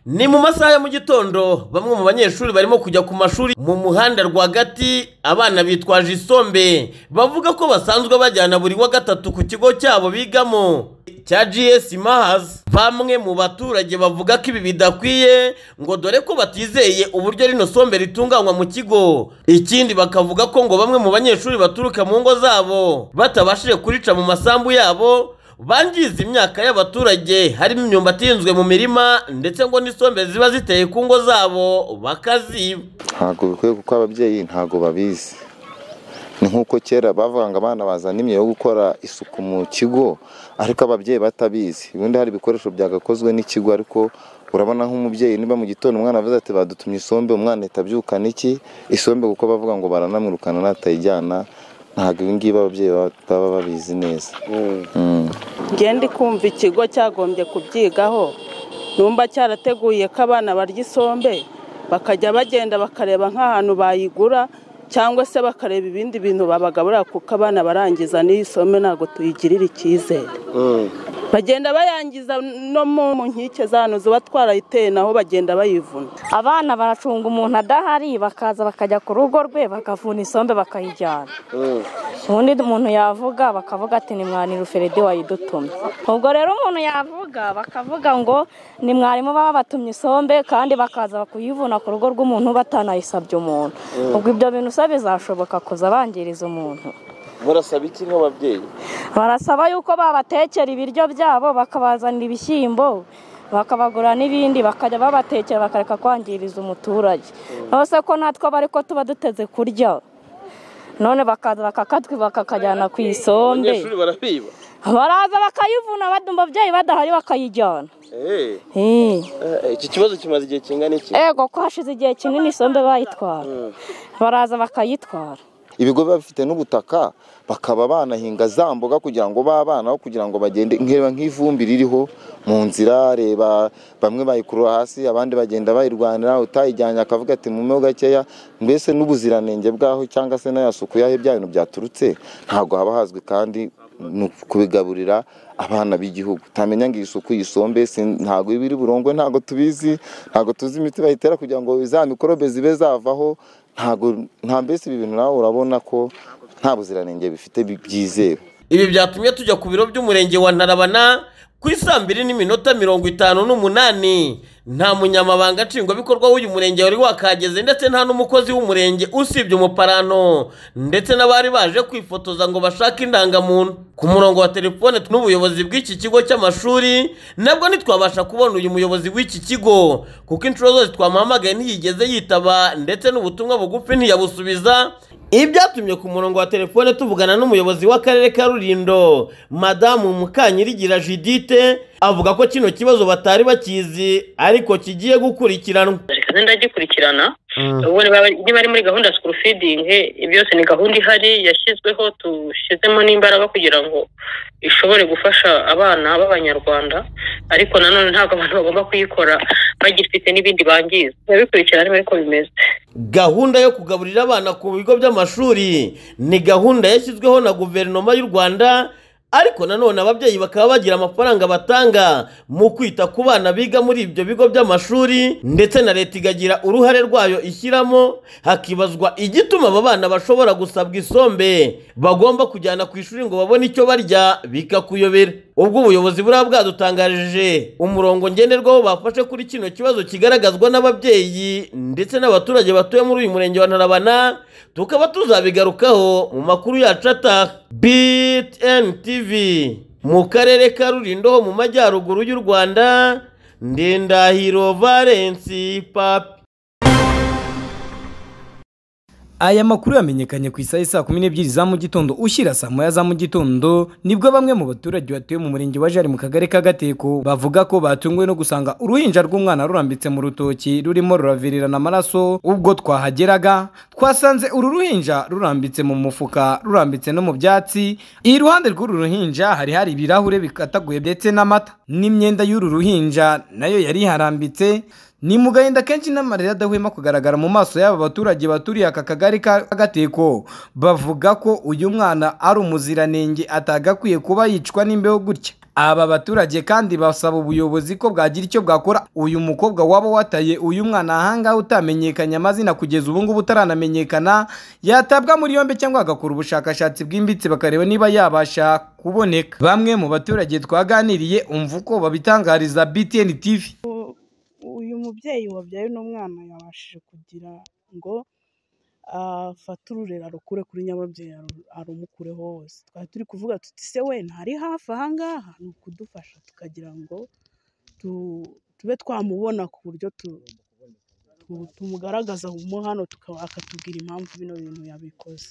ni mu masaha ya mu gitondo bamwe mu banyeshuri barimo kujya ku mashuri mu muhanda rwagati abana bitwaje isombe bavuga ko basanzwe bajyana buri wa gatatu ku kigo cyabo bigamo cya GS Mahas bamwe mu baturage bavuga ko ibi bidakwiye ngo dore ko batizeye uburyo rino sombe ritunganywa mu kigo ikindi bakavuga ko ngo bamwe mu banyeshuri baturuka mu ngo zabo batabashije kurica mu masambu yabo bangiza imyaka y'abaturage harimo imyumbati ihinzwe mu mirima ndetse ngo n'isombe ziba ziteye ku ngo zabo bakaziba ntabwo bikwiye kuko ababyeyi ntabwo babizi ni nk'uko kera bavuga ngo abana bazana imyeyo yo gukora isuku mu kigo ariko ababyeyi batabizi ubundi hari ibikoresho byagakozwe n'ikigo ariko urabona nk'umubyeyi niba mu gitondo umwana avuze ati badutumye isombe umwana ahita abyukana iki isombe kuko bavuga ngo baranamwirukana natayijyana ntabwo ibi ngibi ababyeyi baba babizi neza ngende kumva ikigo cyagombye kubyigaho numva cyarateguye ko abana barya isombe bakajya bagenda bakareba nk'ahantu bayigura cyangwa se bakareba ibindi bintu babagaburira kuko abana barangiza n'iyi sombe ntabwo tuyigirira icyizere bagenda bayangiza no mu nkike z'ahantu ziba twarayiteye naho bagenda bayivuna abana baracunga umuntu adahari bakaza bakajya ku rugo rwe bakavuna isombe bakayijyana ubundi umuntu yavuga bakavuga ati ni mwarimu feride wayidutumye ubwo rero umuntu yavuga bakavuga ngo ni mwarimu baba batumye isombe kandi bakaza kuyivuna ku rugo rw'umuntu batanayisabye umuntu ubwo ibyo bintu se bizashoboka kuza bangiriza umuntu murasaba iki nk'ababyeyi barasaba yuko babatekera ibiryo byabo bakabazanira ibishyimbo bakabagura n'ibindi bakajya babatekera bakareka kwangiriza umuturage rwose ko natwe aba ariko tuba duteze kurya none bakaza bakakatwiba bakakajyana ku isombe abanyeshuri barabiba baraza bakayivuna ababyeyi badahari bakayijyana iki kibazo kimaze igihe kingana iki ego ko hashize igihe kinini isombe bayitwara baraza bakayitwara ibigo biba bifite n'ubutaka bakaba banahinga za mboga kugira ngo babanaho kugira ngo bagende nk'ireba nk'ivumbi ririho mu nzira reba bamwe bayikurura hasi abandi bagenda bayirwanira utayijyanye akavuga ati mu gakeya mbese n'ubuziranenge bwaho cyangwa se n'ayasuku yaho bya bintu byaturutse ntabwo haba hazwi kandi ni ukubigaburira abana b'igihugu utamenya ngo iyi suku yisombe ntabwo iba iri burongwe ntabwo tubizi ntabwo tuzi imiti bayitera kugira ngo za mikorobe zibe zavaho nta mbese ibi bintu nawe urabona ko nta buziranenge bifite byizewe ibi byatumye tujya ku biro by'umurenge wa ntarabana ku isambiri n'iminota mirongo itanu n'umunani nta munyamabanga nshingwabikorwa w'uyu murenge wari wakageze ndetse nta n'umukozi w'umurenge usibye umuparano ndetse n'abari baje kwifotoza ngo bashake indangamuntu ku murongo wa telefone n'ubuyobozi bw'iki kigo cy'amashuri nabwo ntitwabasha kubona uyu muyobozi w'iki kigo kuko inshuro zose twamuhamagaye ntiyigeze yitaba ndetse n'ubutumwa bugufi ntiyabusubiza ibi byatumye ku murongo wa telefone tuvugana n'umuyobozi w'akarere ka rurindo madamu mukanyirigira jidite avuga ko kino kibazo batari bakizi ariko kigiye gukurikiranwa zikaze ndagikurikirana ubu niba ari muri gahunda ya sikuru fidingi byose ni gahunda ihari yashyizweho dushyizemo n'imbaraga kugira ngo ishobore gufasha abana b'abanyarwanda ariko nanone ntabwo abantu bagomba kuyikora bagifite n'ibindi bangiza turabikurikirana niba ariko bimeze gahunda yo kugaburira abana ku bigo by'amashuri ni gahunda yashyizweho na guverinoma y'u rwanda ariko nanone ababyeyi bakaba bagira amafaranga batanga mu kwita ku bana biga muri ibyo bigo by'amashuri ndetse na leta ikagira uruhare rwayo ishyiramo hakibazwa igituma aba bana bashobora gusabwa isombe bagomba kujyana ku ishuri ngo babone icyo barya bikakuyobera ubwo ubuyobozi buriya bwadutangarije umurongo ngenderwaho bafashe kuri kino kibazo kigaragazwa n'ababyeyi ndetse n'abaturage batuye muri uyu murenge wa ntarabana tukaba tuzabigarukaho mu makuru yacu ataha biti mu karere ka rurindo ho mu majyaruguru y'u rwanda ndendahiro valensi papi aya makuru yamenyekanye ku isaha saa kumi n'ebyiri za mu gitondo ushyira saa moya za mu gitondo nibwo bamwe mu baturage batuye mu murenge wa jari mu kagari ka gateko bavuga ko batunguwe no gusanga uruhinja rw'umwana rurambitse mu rutoki rurimo ruravirirana amaraso ubwo twahageraga twasanze uru ruhinja rurambitse mu mufuka rurambitse no mu byatsi iruhande rw'uru ruhinja hari hari ibirahure bikataguye ndetse n'amata n'imyenda y'uru ruhinja nayo yari iharambitse ni mu gahinda kenshi n'amarira adahwema kugaragara mu maso y'aba baturage baturiye aka kagari ka gateko bavuga ko uyu mwana ari umuziranenge atagakwiye kuba yicwa n'imbeho gutya aba baturage kandi basaba ubuyobozi ko bwagira icyo bwakora uyu mukobwa waba wataye uyu mwana ahangaha utamenyekanye amazina kugeza ubu ngubu utaramenyekana yatabwa muri yombi cyangwa agakora ubushakashatsi bwimbitse bakareba niba yabasha kuboneka bamwe mu baturage twaganiriye umva uko babitangariza btn tv uyu mubyeyi wabyaye n'umwana yabashije kugira ngo afate ururera arukure kuri nyababyeyi arumukureho hose twari turi kuvuga tuti se we ntari hafi ahangaha ni ukudufasha tukagira ngo tube twamubona ku buryo tumugaragaza mu hano akatubwira impamvu bino bintu yabikoze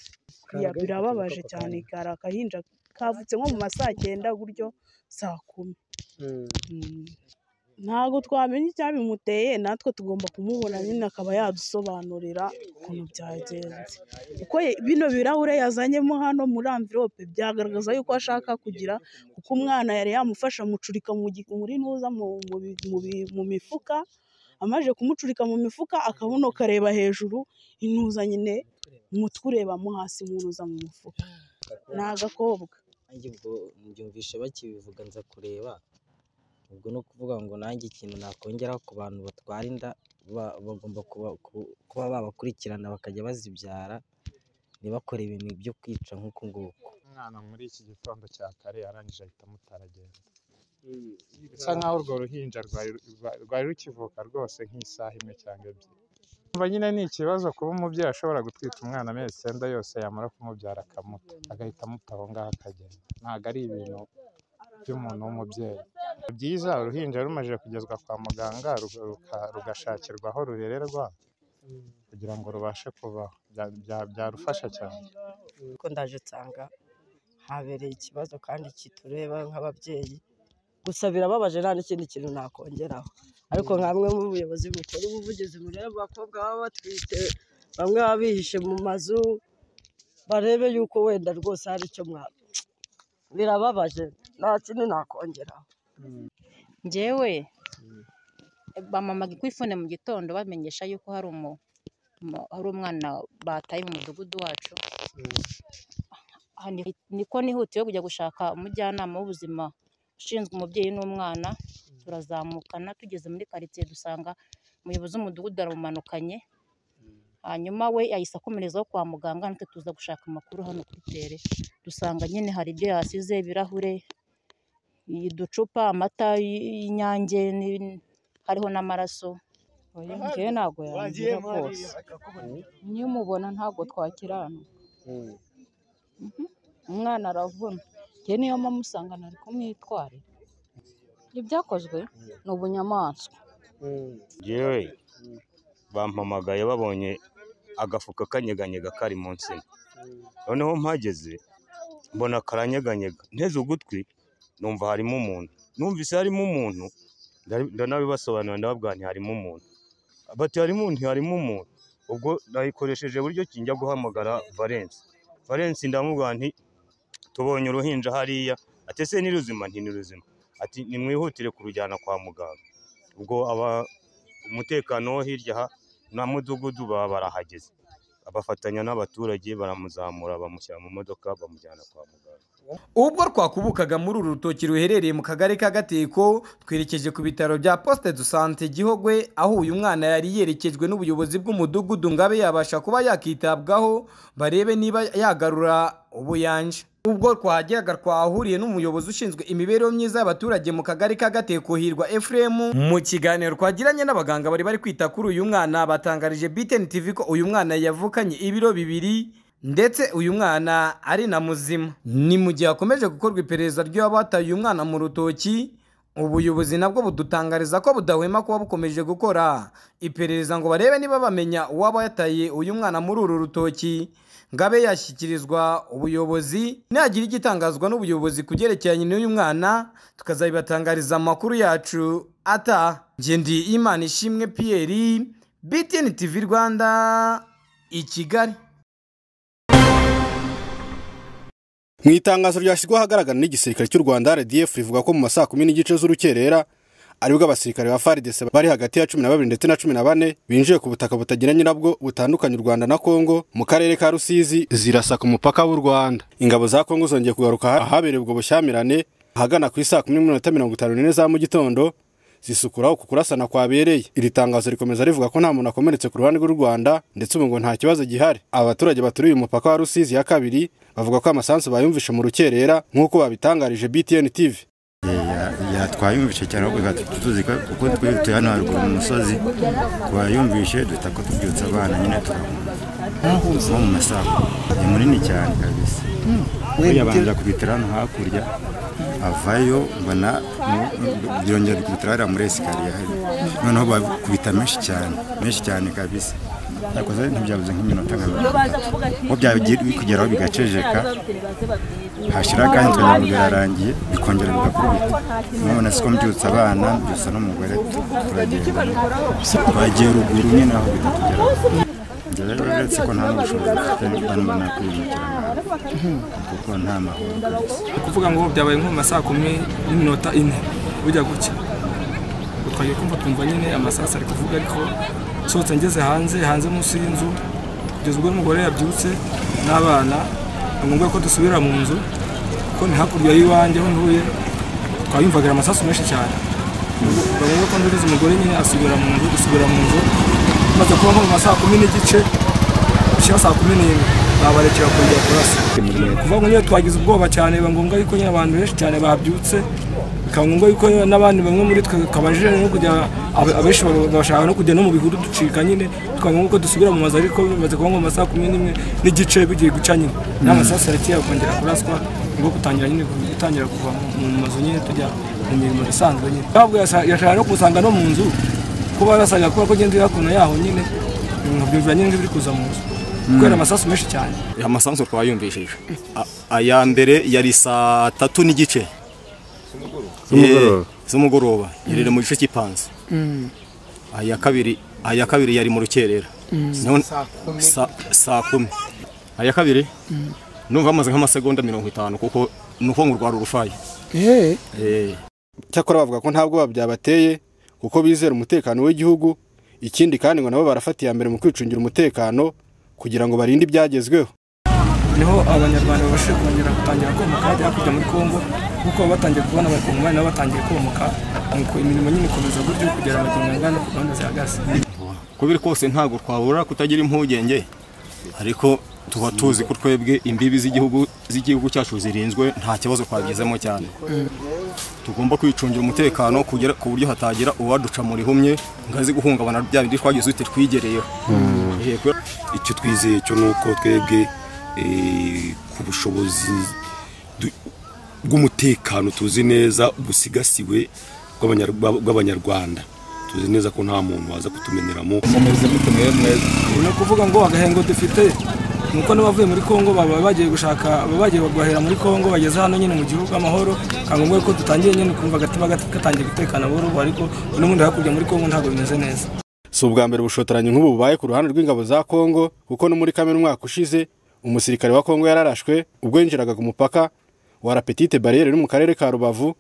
birababaje cyane kari akahinja kavutse nko mu ma saa cyenda buryo saa kumi ntabwo twamenya icyabimuteye natwe tugomba kumubona nyine akaba yadusobanurira ukuntu byagenze kuko bino birahure yazanyemo hano muri amvirope byagaragaza yuko ashaka kugira kuko umwana yari yamufasha amucurika muri ntuza mu mifuka amaze kumucurika mu mifuka akabuno kareba hejuru intuza nyine umutwe urebamo hasi ntuza mu mufuka ni agakobwa mbyumvishe bakibivuga nza kureba ubwo ni ukuvuga ngo nanjye ikintu nakongera ku bantu batwara inda bagomba kuba babakurikirana bakajya bazibyara ntibakore ibintu byo kwica nk'uku nguku umwana muri iki gitondo cya kare arangije ahita amutaragenda bisa nkaho urwo ruhinja rwari rukivuka rwose nk'isaha imwe cyangwa ebyiri umva nyine ni ikibazo kuba umubyeyi ashobora gutwita umwana amezi icyenda yose yamara kumubyara akamuta agahita amuta aho ngaho akagenda ntabwo ari ibintu by'umuntu w'umubyeyi byiza uruhinja rumaze kugezwa kwa muganga rugashakirwa aho rurererwa kugira ngo rubashe kubaho byarufasha cyane kuko ndaje nsanga habereye ikibazo kandi kitureba nk'ababyeyi gusa birababaje nta n'ikindi kintu nakongeraho ariko nka bamwe mu buyobozi bukora ubuvugizi mureba abakobwa baba batwite bamwe baba bihishe mu mazu barebe yuko wenda rwose hari icyo mwaka birababaje nta kintu nakongeraho ngewe bamamaga ikwifune mu gitondo bamenyesha yuko hari umwana bataye mu mudugudu wacu niko nihutiwe kujya gushaka umujyanama w'ubuzima ushinzwe umubyeyi n'umwana turazamukana tugeze muri karitsiye dusanga umuyobozi w'umudugudu aramumanukanye hanyuma we yahise akomerezaho kwa muganga natwe tuza gushaka amakuru hano kuri tere dusanga nyine hari ibyo yasize ibirahure uducupa amata y'inyange hariho n'amaraso ngewe ntabwo yarangira rwose niyo umubona ntabwo twakirana umwana aravuna ngewe niyo mpamvu usanga ntari kumwitwarira ibyakozwe ni ubunyamaswa ngewe bampamagaye babonye agafuka kanyeganyega kari mu nsina noneho mpageze mbona karanyeganyega nteze ugutwi numva harimo umuntu numvise harimo umuntu ndanabibasobanurira ndababwira nti harimo umuntu bati harimo umuntu harimo umuntu ubwo nayikoresheje buryo kijya guhamagara valensi valensi ndamubwira nti tubonye uruhinja hariya ati ese ni ruzima nti ni ruzima ati nimwihutire kurujyana kwa muganga ubwo aba umutekano wo hirya na mudugudu baba barahageze abafatanya n'abaturage baramuzamura bamushyira mu modoka bamujyana kwa muganga ubwo twakubukaga muri uru rutoki ruherereye mu kagari ka gateko twerekeje ku bitaro bya posite do sante gihogwe aho uyu mwana yari yerekejwe n'ubuyobozi bw'umudugudu ngo abe yabasha kuba yakitabwaho barebe niba yagarura ubuyanja ubwo twahageraga twahuriye n'umuyobozi ushinzwe imibereho myiza y'abaturage mu kagari ka gateko hirwa efuremu mu kiganiro twagiranye n'abaganga bari bari kwita kuri uyu mwana batangarije biteni tivi ko uyu mwana yavukanye ibiro bibiri ndetse uyu mwana ari na muzima ni mu gihe hakomeje gukorwa iperereza ry'abataye uyu mwana mu rutoki ubuyobozi nabwo budutangariza ko budahwema kuba bukomeje gukora iperereza ngo barebe niba bamenya uwaba yataye uyu mwana muri uru rutoki ngo abe yashyikirizwa ubuyobozi nagira igitangazwa n'ubuyobozi ku byerekeranye n'uyu mwana tukazabibatangariza amakuru yacu ata ngendi imana ishimwe piyeri btn tv rwanda i kigali mu itangazo ryashyizwe ahagaragara n'igisirikare cy'u rwanda rdf rivuga ko mu masaa kumi n'igice z'urukerera aribwo abasirikare ba faridese bari hagati ya cumi na babiri ndetse na cumi na bane binjiye ku butaka butagira nyirabwo butandukanye u rwanda na kongo mu karere ka rusizi zirasa ku mupaka w'u rwanda ingabo za kongo zongeye kugaruka ahabereye ubwo bushyamirane ahagana ku isaa kumi n'iminota mirongo itanu n'ine za mu gitondo zisukura uku kurasana kwabereye iri tangazo rikomeza rivuga ko nta muntu akomeretse ku ruhande rw'u Rwanda ndetse ubu ngo nta kibazo gihari aba baturage baturiye umupaka wa Rusizi ya kabiri bavuga ko amasansu bayumvishe mu rukerera nk'uko babitangarije BTN TV yatwayumvishe cyane ahubwo bigatuma tuzi ko kuko twihutuye hano haruguru mu musozi kubayumvishe duhita ko tubyutsa abana nyine turahunga nko mu masaha ni munini cyane kabisa yabanza kubitira hano hakurya avayo mbona mu- byongera kubitira hariya muri esikariye hari noneho bakubita menshi cyane menshi cyane kabisa yakoze ntibyabuze nk'iminota nka mirongo itatu aho byagiye bikugeraho bigacejeka hashira akanya twagira ngo birarangiye bikongera bigakubita none siko mbyutsa abana mbyutsa n'umugore turagenda twagiye ruguru nyine aho bitatugeraho njye rero uretse ko nta n'ubushobozi mfite mbona nakwiyimukira nabi kuko nta mahoro ni ukuvuga ngo byabaye nko mu masaha kumi n'iminota ine bujya gucya Ubwo twagiye kumva twumva nyine amasasu ari kuvuga ariko nsohotse ngeze hanze hanze munsi y'inzu kugeza ubwo n'umugore yabyutse n'abana ni ngombwa ko dusubira mu nzu kuko ni hakurya y'iwanjye ho ntuye twayumvaga amasasu menshi cyane ni ngombwa ko nduriza umugore nyine asubira mu nzu dusubira mu nzu maze kuba nko mu masaha kumi n'igice gushyira saa kumi n'imwe babarekera kongera kurasa kuva ngo nyine twagize ubwoba cyane biba ngombwa yuko nyine abantu benshi cyane babyutse bikaba ngombwa yuko n'abandi bamwe muri twe kabajije no kujya ab- abenshi baba- bashaka no kujya no mu bihuru ducika nyine tukaba ngombwa ko dusubira mu mazu ariko bimaze kuba nko mu masaha kumi n'imwe n'igice bigiye guca nyine n'amasasu arakeye kongera kuraswa nibwo gutangira nyine gutangira kuva mu mu mazu nyine tujya mu mirimo isanzwe nyine ntabwo yasa- yashaka no kusanga no mu nzu kuba yarasaga kubera ko ngenda iri hakuno yaho nyine nkabyumvira nyine nk'ibiri kuza mu nzu kubera amasasu menshi cyane amasanzu twayumvishije A- aya mbere yari saa tatu n'igice Z'umugoroba. Eh, z'umugoroba yarira mu gice cy'ipanze aya kabiri aya kabiri yari mu rukerera Mm. None- Saa kumi. sa- saa kumi aya kabiri Mm. numva bamaze nk'amasegonda mirongo itanu kuko ni uko ngo rwari urufayi cyakora bavuga ko nta bwoba byabateye kuko bizera umutekano w'igihugu ikindi kandi ngo nabo barafatiye iya mbere mu kwicungira umutekano kugira ngo barinde ibyagezweho niho abanyarwanda babashije kongera gutangira komoka bajya hakurya muri kongo kuko baba batangiye kubona abakongomani nabo batangiye komoka nuko imirimo nyine ikomeza gutyo kugera amagingo angana uko gahunda zihagaze uko biri kose ntabwo twabura kutagira impungenge ariko tuba tuzi ko twebwe imbibi z'igihugu z'igihugu cyacu zirinzwe nta kibazo twagezemo cyane tugomba kwicungira umutekano kugera ku buryo hatagira uwaduca mu rihumye ngo aze guhungabana bya bindi twagize uti twigereyeho Yego. icyo twizeye cyo ni uko twebwe eh, ku bushobozi du- bw'umutekano tuzi neza busigasiwe bw'abanyar- bw'ab- bw'abanyarwanda tuzi neza ko nta muntu waza kutumeneramo ni ukuvuga ngo agahengo dufite nuko n'abavuye muri kongo baba bagiye gushaka baba bagiye guhahira muri kongo bageze hano nyine mu gihugu amahoro kandi ngombwa ko dutangiye nyine kumva agatima gat- gatangiye gutekana buhoro buhoro, ariko n'ubundi hakurya muri kongo ntabwo bimeze neza si ubwa mbere ubushotoranyi nk'ubu bubaye ku ruhande rw'ingabo za kongo kuko no muri kamena umwaka ushize umusirikare wa kongo yararashwe ubwo yinjiraga ku mupaka wa rapetite bariyeri uri mu karere ka rubavu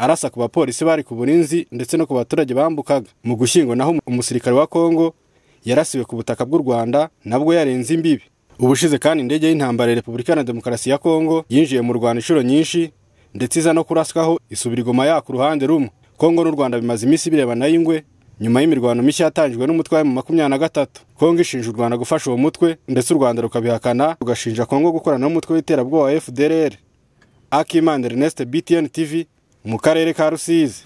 arasa ku bapolisi bari ku burinzi ndetse no ku baturage bambukaga mu gushyingo naho umusirikare wa kongo yarasiwe ku butaka bw'u rwanda nabwo yarenze imbibi ubushize kandi indege y'intambara ya repubulika iharanira demokarasi ya kongo yinjiye mu rwanda inshuro nyinshi ndetse iza no kuraswaho isubira igoma yaka uruhande rumwe kongo n'u rwanda bimaze iminsi birebana y'ingwe nyuma y'imirwano mishya yatangijwe n'umutwe wa makumyabiri na gatatu kongo ishinja u rwanda gufasha uwo mutwe ndetse u rwanda rukabihakana rugashinja kongo gukorana n'umutwe w'iterabwoba wa fdrr akimana ernest btn tv mu karere ka rusizi